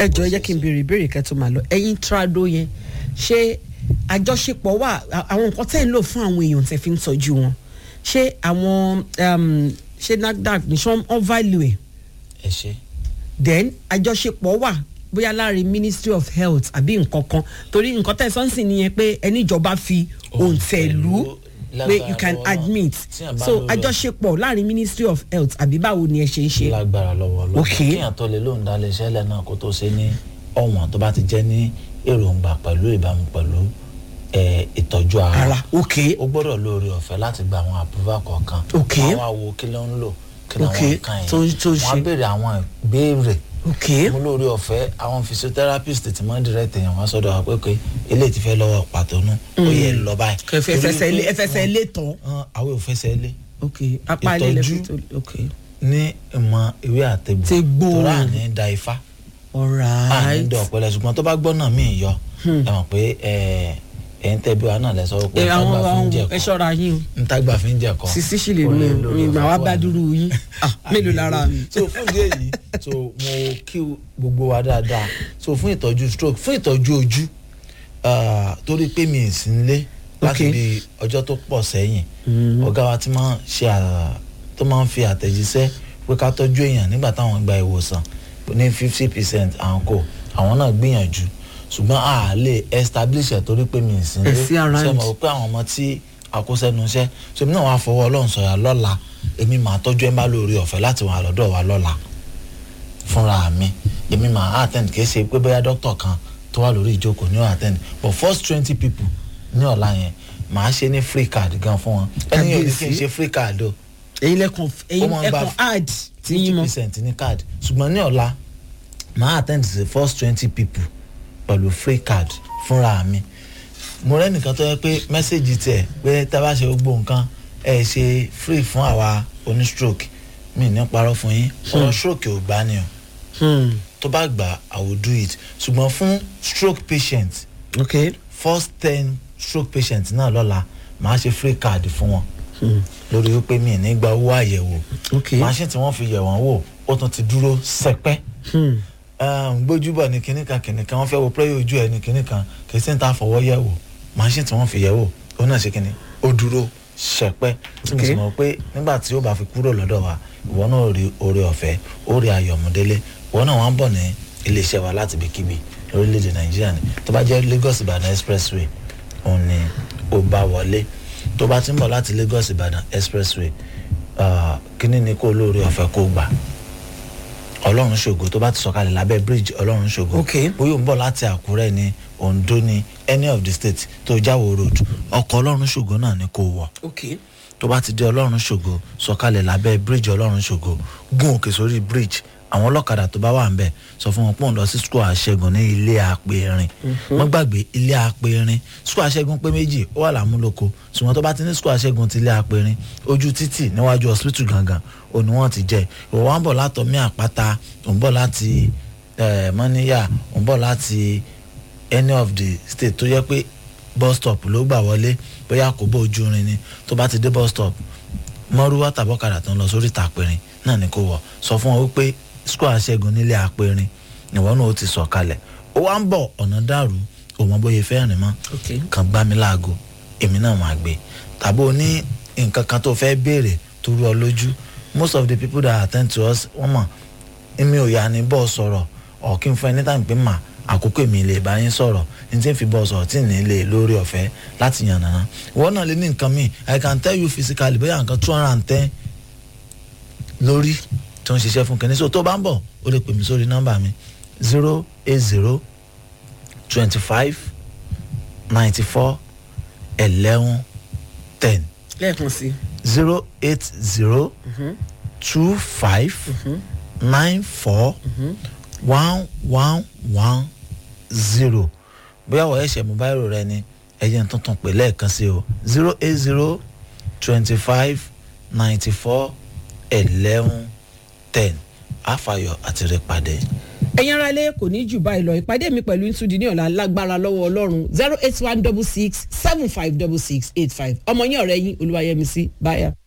ẹ jọ ẹ jẹ́ kí n béèrè ìbéèrè kẹ́tọ́ máa lọ ẹ̀yin trado yẹn ṣé àjọṣepọ̀ wà à- àwọn nǹkan tẹ́ ń lò fún àwọn èèyàn tẹ́ fi ń tọ́jú wọn ṣé àwọn um, ṣé NAFDAC ní ṣé wọ́n value ẹ̀ ẹ ṣe then àjọṣepọ̀ wà bóyá láàrin ministry of health àbí nǹkan kan torí nǹkan tẹ̀ sọ́nsìn nìyẹn pé ẹni ìjọba fi òǹtẹ̀lú pé you can lágbára lọ́wọ́ admit tí a bá so lórí- àjọṣepọ̀ láàrin ministry of health àbí báwo ni ẹ ṣe ń ṣe. lágbára lọ́wọ́ lọ́wọ́ Ok. kíyàn tó lè lóun dá iléeṣẹ́ lẹ̀ náà kó tó ṣe ní ọ̀wọ́n tó bá ti jẹ́ ní èròǹgbà pẹ̀lú ìbámu pẹ̀lú eh, ìtọ́jú ara ara ok ó gbọ́dọ̀ lóore ọ̀fẹ́ láti gba àwọn àpúrúfà kọ̀ọ̀kan Ok. wọ́n wá wo kí ló ń lò kí ló Ok. ń kàn Tó- yín tó ń wọ́n á ṣe. béèrè àwọn ìbéèrè ok mo lóore ọ̀fẹ́ àwọn physiotherapist tí wọ́n direct èèyàn wá sọ́dọ̀ wa pé pé eléyìí ti fẹ́ lọ́wọ́ pàtó nù ó yẹ ẹ lọ báyìí. kẹfẹ ẹfẹsẹ ilé ẹfẹsẹ ilé tán Hàn, àwọn ò fẹsẹ̀ lé ok apá ilé Ìtọ́jú. lẹfi tó ok ní ìmọ̀ ìwé àtẹ̀gbò Tegbò. tó rà ní da ifá à ní alright dọ̀ pẹ̀lẹ́ ṣùgbọ́n tó bá gbọ́ náà mí yọ ẹ mọ̀ pé ẹ ẹ̀ ń tẹ́ bí wa náà lẹ sọ pé ẹ àwọn ntàgbà fi ń àwọn jẹ ẹ kọ́ ṣọ́ra yín o ntàgbà fi ń jẹ kọ́ sisi sì lè Ó mú lè lórí mi ọ̀fẹ́ mà wá wà bá ní- dúró yín Ah, mélòó lára mi. so fún ìdí èyí so mo kí gbogbo wa dáadáa so fún ìtọ́jú stroke fún ìtọ́jú ojú ah, torí pé mi ì sí nílé láti Ok. bí ọjọ́ tó pọ̀ sẹ́yìn ọ̀gá wa ti máa ń ṣe à- tó máa ń fi àtẹ̀jíṣẹ́ pé ká tọ́jú èèyàn nígbà táwọn gba ìwòsàn ní fifty percent à ń kó àwọn náà gbìyànjú ṣùgbọ́n a lè establish ẹ̀ torí pé mi ì sí Ẹ sí around. ṣe mọ̀ pé àwọn ọmọ tí àkósẹ́nu iṣẹ́ ṣèmi náà wàá fọwọ́ ọlọ́run sọ̀yà lọ́la èmi máa tọ́jú ẹ̀ ń bá lórí ọ̀fẹ́ láti wà lọ́dọ̀ wa lọ́la fúnra mi èmi máa attend kì í ṣe pé bóyá dókítà kan tó wà lórí ìjókòó ní ó attend but first twenty people ní ọ̀la yẹn màá ṣe ní free card gan fún wọn ẹni yóò ní kí n Kábíyèsí. ṣe free card o ẹ̀yin lẹkàn ẹ̀yin máa ń bá ẹkàn ad tí fifty yín mọ percent ní card ṣùgbọ́n ní ọ̀la màá attend the first twenty people pẹ̀lú free card fúnra mi mo rẹ́ nìkan tó yẹ pé mẹ́sẹ̀gì tiẹ̀ pé tá a bá ṣe gbogbo nǹkan ẹ̀ ṣe free fún àwa oní stroke mi ní parọ́ fún yín ọ̀rọ̀ stroke ò gbá ni o Hmm, tó bá gbà i will do it ṣùgbọ́n fún stroke patient ok first ten stroke patient náà lọ́la màá ṣe free card fún wọn lórí wípé mi ì ní gba owó àyẹ̀wò ok machine tí wọ́n fi yẹ̀ wọ́n wò ó tún ti dúró sẹpẹ́ Hmm, um, gbójúbọ̀ ní kinní kan kinní kan wọ́n fẹ́ wo pẹ́yì ojú ẹ̀ ní kinní kan kì í sì ń ta fọwọ́ yẹ̀ wò machine tí wọ́n fi yẹ̀ wò ó náà ṣe kinní ó dúró sẹpẹ́ tí mo sì Okay. mọ̀ pé nígbà tí ó bá fi kúrò lọ́dọ̀ wa ìwọ náà rí oore ọ̀fẹ́ ó rí ayọ̀múdélé ìwọ náà wọ́n ń bọ̀ ní iléeṣẹ́ wa láti ibikíbi lórílẹ̀‐èdè nàìjíríà ni tó bá jẹ́ lagos ìbàdàn expressway òun ni ó bá wọlé tó bá ti ń bọ̀ láti lagos ìbàdàn expressway ah, kíní ni kó lóore ọ̀fẹ́ kó gbà ọlọ́run ṣògo tó bá ti sọ̀kalẹ̀ lábẹ́ bridge ọlọ́run ṣògo Ok. bóyá ò ń bọ̀ láti àkúrẹ́ ní ondo ní any of the states tó jáwó road ọkọ̀ ọlọ́run ṣògo náà ni kó wọ̀ ok tó bá ti dé ọlọ́run ṣògo sọ̀kalẹ̀ lábẹ́ bridge ọlọ́run ṣògo gún òkè sórí bridge àwọn ọlọ́kadà tó bá wà ń bẹ̀ sọ fún wọn pé òun lọ sí school àṣẹgun ní ilé àpẹẹrin wọ́n gbàgbé ilé àpẹẹrin school àṣẹgun pé méjì ó wà lámúlòkó ṣùgbọ́n tó bá ti ní school àṣẹgun ti ilé àpẹẹrin ojú títì níwájú hospital gangan òní wọ́n ti jẹ́ ìwọ wa ń bọ̀ látọ̀ mí àpáta òun bọ̀ láti eh, mọ́níyà òun bọ̀ láti any of the state tó yẹ pé bus stop ló gbà wọlé bóyá kò bó ojú irin ni tó bá ti dé bus stop mọ́rúwá tàbọ̀kadà tó ń lọ sórí ìta àpẹrin náà ni kò wọ̀ sọ fún wọn wípé square ṣẹ́gun nílé àpẹrin ìwọ náà ó ti sọ̀ kalẹ̀ ó wá ń bọ̀ ọ̀nà dàrú òun bóyá fẹ́ rìn mọ́ ok kàn gbá mi láago èmi náà máa gbé tàbí o ní nǹkan kan tó fẹ́ béèrè tó rú ọ lójú most of the people that attend to us wọ́n mọ̀ èmi ò yà ní bọ́ọ̀ sọ̀rọ̀ ọ̀ kí n fún ẹ ní tàbí pé mà àkókò èmi lè bá yín sọ̀rọ̀ ní tí n fi bọ́ọ̀ sọ̀rọ̀ tí ì ní lè lórí ọ̀fẹ́ láti yàn nàná ìwọ náà lè ní nǹkan míì i can tell you physically bóyá nǹkan two hundred and ten lórí tó ń ṣiṣẹ́ fún kẹ́ni so tó bá ń bọ̀ o lè pè mí sórí nọ́mbà mi zero eight zero twenty five ninety four eleven ten lẹ́ẹ̀kan sí zero eight zero two five nine four one one one zero bóyá wọ́n ẹ̀ṣẹ̀ mú báyìí rẹ ni ẹ̀yẹ tuntun pè lẹ́ẹ̀kan sí o zero eight zero twenty five ninety four eleven ten àfàyọ àti rẹ pàdé. ẹ̀yin ara ilé kò ní jù báyìí lọ ìpàdé mi pẹ̀lú ntúdi ní ọ̀la lágbára lọ́wọ́ ọlọ́run zero eight one double six seven five double six eight five ọmọ yín ọ̀rẹ́ yín olúwayẹmísí báyà.